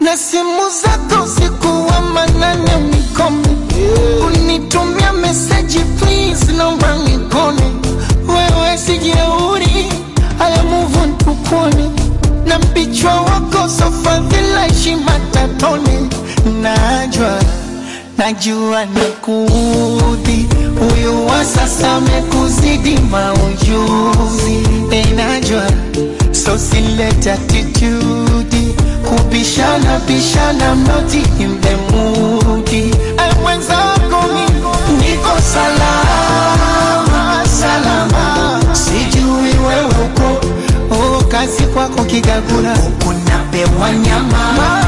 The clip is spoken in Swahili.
na simu zako usiku wa manane unikome unitumia meseji please naomba nikone wewe sijeuri haya move on tukone na mpichwa wako sofadhila heshima tatone najwa najua nikuudhi huyu wa sasa amekuzidi maujuzi enajwa so silete attitude kubishana bishana mnoti in the mood Ay, mwenzako mi niko salama salama sijui wewe uko oh, kazi kwako kigagula kuna pewa nyama